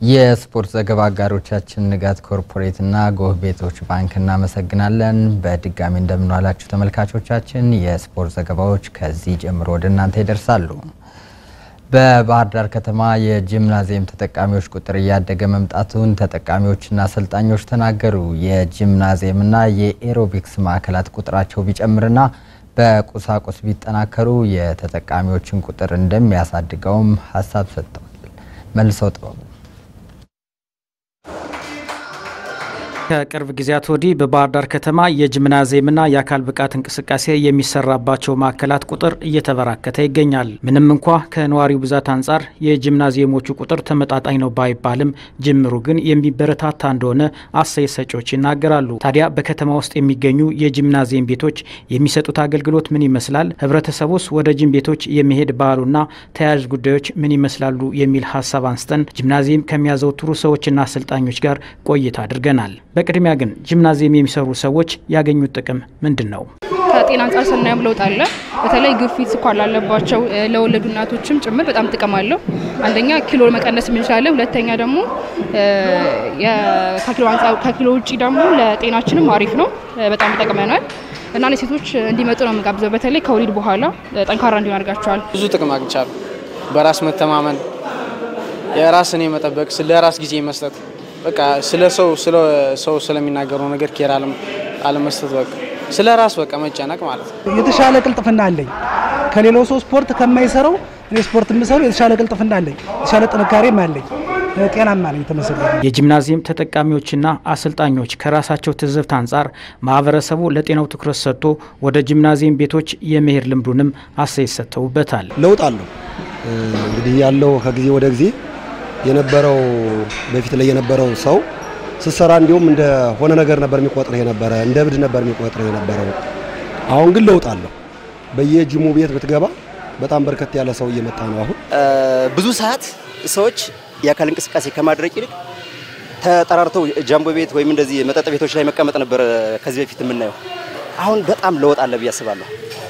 የስፖርት ዘገባ አጋሮቻችን ንጋት ኮርፖሬትና ጎህ ቤቶች ባንክ እናመሰግናለን። በድጋሚ እንደምንዋላችሁ ተመልካቾቻችን፣ የስፖርት ዘገባዎች ከዚህ ጀምሮ ወደ እናንተ ይደርሳሉ። በባህር ዳር ከተማ የጂምናዚየም ተጠቃሚዎች ቁጥር እያደገ መምጣቱን ተጠቃሚዎችና አሰልጣኞች ተናገሩ። የጂምናዚየምና የኤሮቢክስ ማዕከላት ቁጥራቸው ቢጨምርና በቁሳቁስ ቢጠናከሩ የተጠቃሚዎችን ቁጥር እንደሚያሳድገውም ሀሳብ ሰጥተዋል። መልሰው ጥበቡ ከቅርብ ጊዜያት ወዲህ በባህር ዳር ከተማ የጂምናዚየምና የአካል ብቃት እንቅስቃሴ የሚሰራባቸው ማዕከላት ቁጥር እየተበራከተ ይገኛል። ምንም እንኳ ከነዋሪው ብዛት አንጻር የጂምናዚየሞቹ ቁጥር ተመጣጣኝ ነው ባይባልም ጅምሩ ግን የሚበረታታ እንደሆነ አስተያየት ሰጪዎች ይናገራሉ። ታዲያ በከተማ ውስጥ የሚገኙ የጂምናዚየም ቤቶች የሚሰጡት አገልግሎት ምን ይመስላል? ህብረተሰቡስ ወደ ጂም ቤቶች የመሄድ ባህሉና ተያያዥ ጉዳዮች ምን ይመስላሉ? የሚል ሀሳብ አንስተን ጂምናዚየም ከሚያዘወትሩ ሰዎችና አሰልጣኞች ጋር ቆይታ አድርገናል። በቅድሚያ ግን ጂምናዚየም የሚሰሩ ሰዎች ያገኙት ጥቅም ምንድን ነው? ከጤና አንጻር ስናየም ለውጥ አለ። በተለይ ግፊት፣ ስኳር ላለባቸው ለወለዱ እናቶችም ጭምር በጣም ጥቅም አለው። አንደኛ ኪሎ መቀነስ እንችላለን። ሁለተኛ ደግሞ ከኪሎ ውጭ ደግሞ ለጤናችንም አሪፍ ነው፣ በጣም ይጠቅመናል እና ለሴቶች እንዲመጡ ነው የምጋብዘው። በተለይ ከወሊድ በኋላ ጠንካራ እንዲሆን አድርጋቸዋል። ብዙ ጥቅም አግኝቻለሁ። በራስ መተማመን፣ የራስን የመጠበቅ፣ ስለ ራስ ጊዜ መስጠት በቃ ስለ ሰው ስለ ሰው ስለሚናገረው ነገር ኬር አለመስጠት በቃ ስለ ራስ በቃ መጨነቅ ማለት ነው። የተሻለ ቅልጥፍና አለኝ ከሌላው ሰው ስፖርት ከማይሰራው እኔ ስፖርት የምሰራው የተሻለ ቅልጥፍና አለኝ፣ የተሻለ ጥንካሬም አለኝ፣ ጤናማ ነኝ። ተመሰገነ። የጂምናዚየም ተጠቃሚዎችና አሰልጣኞች ከራሳቸው ትዝብት አንጻር ማህበረሰቡ ለጤናው ትኩረት ሰጥቶ ወደ ጂምናዚየም ቤቶች የመሄድ ልምዱንም አስተያየት ሰጥተውበታል። ለውጥ አለው እንግዲህ ያለው ከጊዜ ወደ ጊዜ የነበረው በፊት ላይ የነበረው ሰው ስትሰራ እንዲሁም እንደ ሆነ ነገር ነበር የሚቆጥረው የነበረ እንደ እብድ ነበር የሚቆጥረው የነበረው። አሁን ግን ለውጥ አለው። በየጂሙ ቤት ብትገባ በጣም በርከት ያለ ሰው እየመጣ ነው። አሁን ብዙ ሰዓት ሰዎች የአካል እንቅስቃሴ ከማድረግ ይልቅ ተጠራርተው ጃምቦ ቤት ወይም እንደዚህ መጠጥ ቤቶች ላይ መቀመጥ ነበር ከዚህ በፊት የምናየው። አሁን በጣም ለውጥ አለ ብዬ አስባለሁ።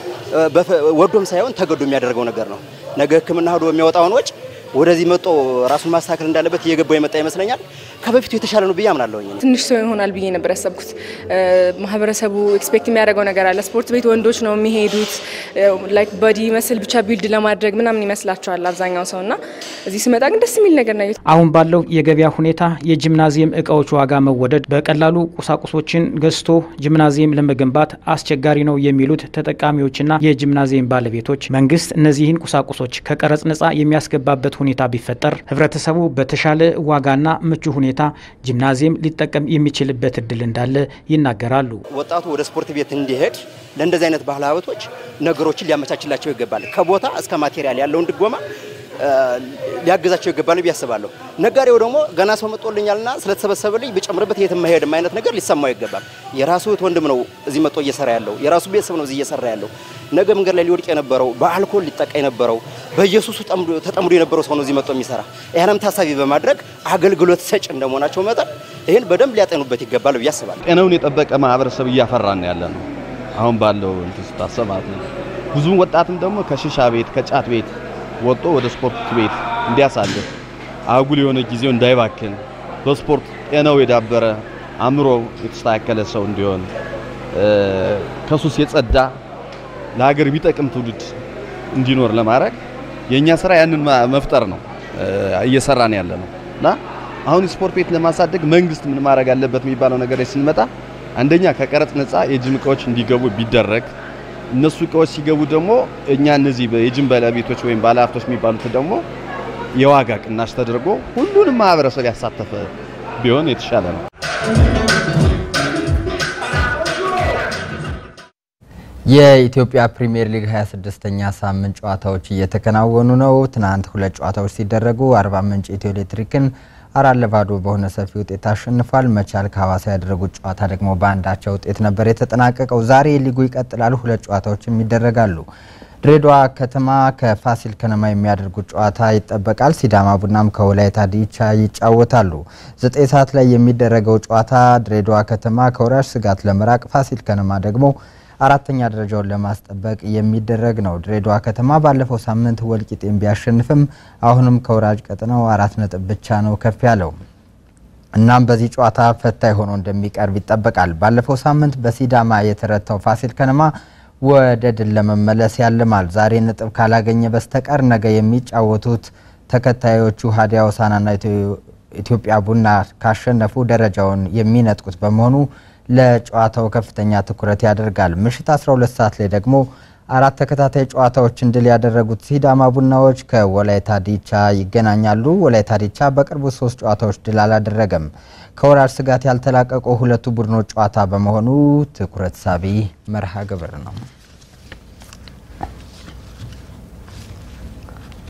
ወዶም ሳይሆን ተገዶ የሚያደርገው ነገር ነው። ነገ ሕክምና ሄዶ የሚያወጣውን ወጪ ወደዚህ መጦ ራሱን ማስተካከል እንዳለበት እየገባው የመጣ ይመስለኛል። ከበፊቱ የተሻለ ነው ብዬ አምናለሁኝ። ትንሽ ሰው ይሆናል ብዬ ነበር ያሰብኩት። ማህበረሰቡ ኤክስፔክት የሚያደርገው ነገር አለ። ስፖርት ቤት ወንዶች ነው የሚሄዱት፣ ላይክ ቦዲ መስል ብቻ ቢልድ ለማድረግ ምናምን ይመስላቸዋል አብዛኛው ሰው እና እዚህ ስመጣ ግን ደስ የሚል ነገር ነው። አሁን ባለው የገበያ ሁኔታ የጂምናዚየም እቃዎች ዋጋ መወደድ በቀላሉ ቁሳቁሶችን ገዝቶ ጂምናዚየም ለመገንባት አስቸጋሪ ነው የሚሉት ተጠቃሚዎችና የጂምናዚየም ባለቤቶች መንግስት እነዚህን ቁሳቁሶች ከቀረጽ ነጻ የሚያስገባበት ሁኔታ ቢፈጠር ህብረተሰቡ በተሻለ ዋጋና ምቹ ሁኔታ ጂምናዚየም ሊጠቀም የሚችልበት እድል እንዳለ ይናገራሉ። ወጣቱ ወደ ስፖርት ቤት እንዲሄድ ለእንደዚህ አይነት ባህል ሀብቶች ነገሮችን ሊያመቻችላቸው ይገባል። ከቦታ እስከ ማቴሪያል ያለውን ድጎማ ሊያገዛቸው ይገባል ብዬ አስባለሁ። ነጋዴው ደግሞ ገና ሰው መጥቶልኛልና ስለተሰበሰበልኝ ብጨምርበት የትም መሄድም አይነት ነገር ሊሰማው ይገባል። የራሱ እህት ወንድም ነው እዚህ መጥቶ እየሰራ ያለው፣ የራሱ ቤተሰብ ነው እዚህ እየሰራ ያለው። ነገ መንገድ ላይ ሊወድቅ የነበረው በአልኮል ሊጠቃ የነበረው በኢየሱሱ ተጠምዶ የነበረው ሰው ነው እዚህ መጥቶ የሚሰራ። ይህንም ታሳቢ በማድረግ አገልግሎት ሰጭ እንደመሆናቸው መጠን ይህን በደንብ ሊያጠኑበት ይገባል ብዬ አስባለሁ። ጤናውን የጠበቀ ማህበረሰብ እያፈራን ያለ ነው አሁን ባለው እንትን ስታሰብ ማለት ነው። ብዙ ወጣትም ደግሞ ከሽሻ ቤት ከጫት ቤት ወጥቶ ወደ ስፖርት ቤት እንዲያሳልፍ አጉል የሆነ ጊዜው እንዳይባክን በስፖርት ጤናው የዳበረ አእምሮ የተስተካከለ ሰው እንዲሆን ከሱስ የጸዳ ለሀገር የሚጠቅም ትውልድ እንዲኖር ለማድረግ የእኛ ስራ ያንን መፍጠር ነው እየሰራን ያለ ነው እና አሁን ስፖርት ቤት ለማሳደግ መንግስት ምን ማድረግ አለበት የሚባለው ነገር ላይ ስንመጣ አንደኛ ከቀረጥ ነፃ የጂም እቃዎች እንዲገቡ ቢደረግ እነሱ እቃዎች ሲገቡ ደግሞ እኛ እነዚህ የጂም ባለቤቶች ወይም ባለሀብቶች የሚባሉት ደግሞ የዋጋ ቅናሽ ተደርጎ ሁሉንም ማህበረሰብ ያሳተፈ ቢሆን የተሻለ ነው። የኢትዮጵያ ፕሪሚየር ሊግ 26ኛ ሳምንት ጨዋታዎች እየተከናወኑ ነው። ትናንት ሁለት ጨዋታዎች ሲደረጉ አርባ ምንጭ ኢትዮ ኤሌክትሪክን አራት ለባዶ በሆነ ሰፊ ውጤት አሸንፏል። መቻል ከሀዋሳ ያደረጉት ጨዋታ ደግሞ በአንዳቸው ውጤት ነበር የተጠናቀቀው። ዛሬ ሊጉ ይቀጥላል። ሁለት ጨዋታዎችም ይደረጋሉ። ድሬዳዋ ከተማ ከፋሲል ከነማ የሚያደርጉት ጨዋታ ይጠበቃል። ሲዳማ ቡናም ከወላይታ ዲቻ ይጫወታሉ። ዘጠኝ ሰዓት ላይ የሚደረገው ጨዋታ ድሬዳዋ ከተማ ከወራሽ ስጋት ለመራቅ ፋሲል ከነማ ደግሞ አራተኛ ደረጃውን ለማስጠበቅ የሚደረግ ነው። ድሬዳዋ ከተማ ባለፈው ሳምንት ወልቂጤን ቢያሸንፍም አሁንም ከወራጅ ቀጠናው አራት ነጥብ ብቻ ነው ከፍ ያለው። እናም በዚህ ጨዋታ ፈታኝ ሆኖ እንደሚቀርብ ይጠበቃል። ባለፈው ሳምንት በሲዳማ የተረታው ፋሲል ከነማ ወደ ድል ለመመለስ ያልማል። ዛሬ ነጥብ ካላገኘ በስተቀር ነገ የሚጫወቱት ተከታዮቹ ሀዲያ ሆሳዕናና ኢትዮጵያ ቡና ካሸነፉ ደረጃውን የሚነጥቁት በመሆኑ ለጨዋታው ከፍተኛ ትኩረት ያደርጋል። ምሽት 12 ሰዓት ላይ ደግሞ አራት ተከታታይ ጨዋታዎችን ድል ያደረጉት ሲዳማ ቡናዎች ከወላይታ ዲቻ ይገናኛሉ። ወላይታ ዲቻ በቅርቡ ሶስት ጨዋታዎች ድል አላደረገም። ከወራጅ ስጋት ያልተላቀቁ ሁለቱ ቡድኖች ጨዋታ በመሆኑ ትኩረት ሳቢ መርሃ ግብር ነው።